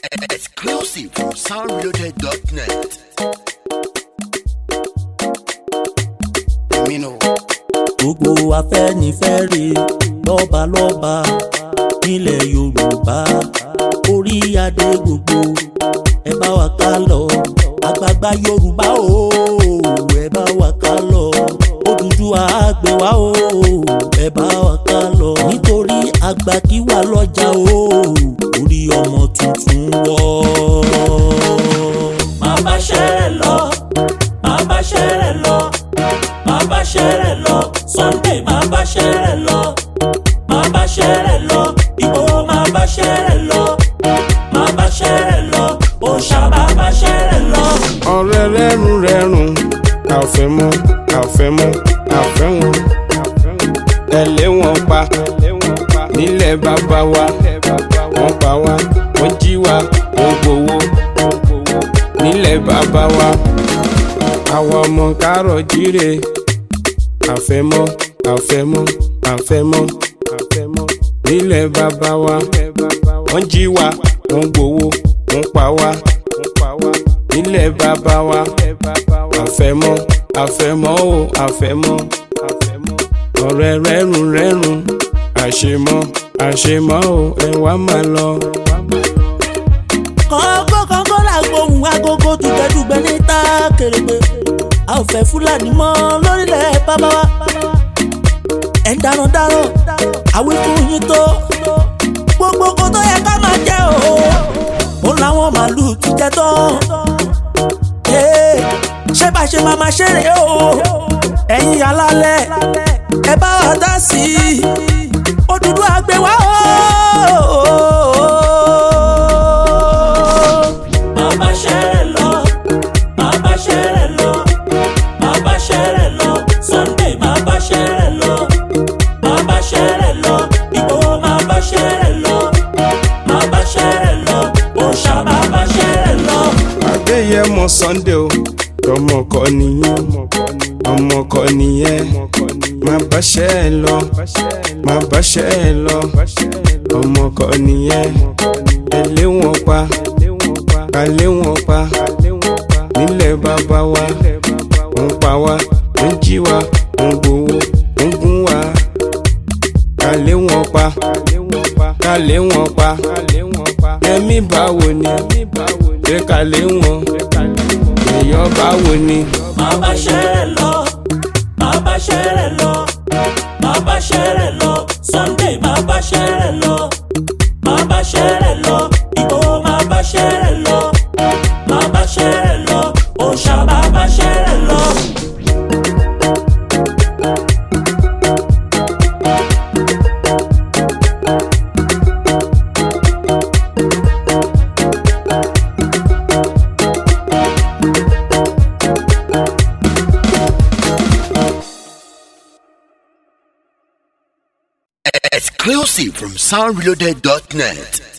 Exclusive from soundreloaded.net. Mino. gbogbo afẹ́nifẹ́re lọ́balọ́ba nílẹ̀ yorùbá orí adé gbogbo ẹ bá wa ká lọ àgbààgbà yorùbá o ẹ bá wa ká lọ Odùduwà á gbé wa o ẹ bá wa ká lọ nítorí àgbà kí wà lọ́jà o orí ọmọ tuntun wọ́. máa bá ṣẹ́rẹ̀ lọ máa bá ṣẹ́rẹ̀ lọ máa bá ṣẹ́rẹ̀ lọ Sunday máa bá ṣẹ́rẹ̀ lọ máa bá ṣẹ́rẹ̀ lọ Ìgbòho máa bá ṣẹ́rẹ̀ lọ máa bá ṣẹ́rẹ̀ lọ òòṣà máa bá ṣẹ́rẹ̀ lọ. ọ̀rẹ́ rẹ́rùn rẹ́rùn àfẹ́ mọ́ àfẹ́ mọ́ àfẹ́ wọn ẹ̀lẹ́ wọn pa nílẹ̀ bàbá wa wọ́n pa wá wọ́n jí wa wọ́n gbowó nílẹ̀ bàbá wa àwọn ọmọ kárọ̀ jíire àfẹ́mọ́ àfẹ́mọ́ àfẹ́mọ́ àfẹ́mọ́ nílẹ̀ bàbá wa wọ́n jí wa wọ́n gbowó wọ́n pa wá nílẹ̀ bàbá wa àfẹ́mọ́ àfẹ́mọ́ o àfẹ́mọ́ ọ̀rẹ́ rẹ́rùn rẹ́rùn àṣemọ́ àṣemọ́ o ẹ wá máa lọ. kọ́ńgó kọ́ńgó là gbóhùn agogo dùgbẹ́dùgbẹ́ níta kèrègbè a ò fẹ́ fúlàní mọ́ lórílẹ̀ bàbá wa ẹ̀ ń darandaran àwífún yín tó gbogbo kó tó yẹ ká máa jẹ́ o ó láwọn màálùú ti jẹ́ tán Ee, ṣé bá ṣe máa máa ṣeré o ẹ̀yin alálẹ̀ ẹ bá wa dá sí i Odùduwà gbé wá o. máa bá ṣẹ́rẹ̀ lọ máa bá ṣẹ́rẹ̀ lọ máa bá ṣẹ́rẹ̀ lọ Sunday máa bá ṣẹ́rẹ̀ lọ máa bá ṣẹ́rẹ̀ lọ Ìgbòho máa bá ṣẹ́rẹ̀ lọ máa bá ṣẹ́rẹ̀ lọ òòṣà máa bá ṣẹ́rẹ̀ lọ. Adéyẹmọ Sunday o ọmọ kọ nìyẹn ọmọ kọ nìyẹn má báṣẹ́ ẹ lọ má báṣẹ́ ẹ lọ ọmọ kọ nìyẹn ẹ lé wọn pa ká lé wọn pa nílẹ̀ bàbá wa wọ́n pa wá wọ́n jí wa wọ́n gbowó wọ́n gún wa ká lé wọn pa ká lé wọn pa ẹ̀mí báwo ni ṣé ká lé wọn èèyàn báwo ni. máa bá ṣẹ́rẹ̀ lọ máa bá ṣẹ́rẹ̀ lọ máa bá ṣẹ́rẹ̀ lọ Sunday máa bá ṣẹ́rẹ̀ lọ máa bá ṣẹ́rẹ̀ lọ Ìgbòho máa bá ṣẹ́rẹ̀ lọ máa bá ṣẹ́rẹ̀ lọ òòṣà máa bá ṣẹ́rẹ̀ lọ. Exclusive from soundreloaded.net.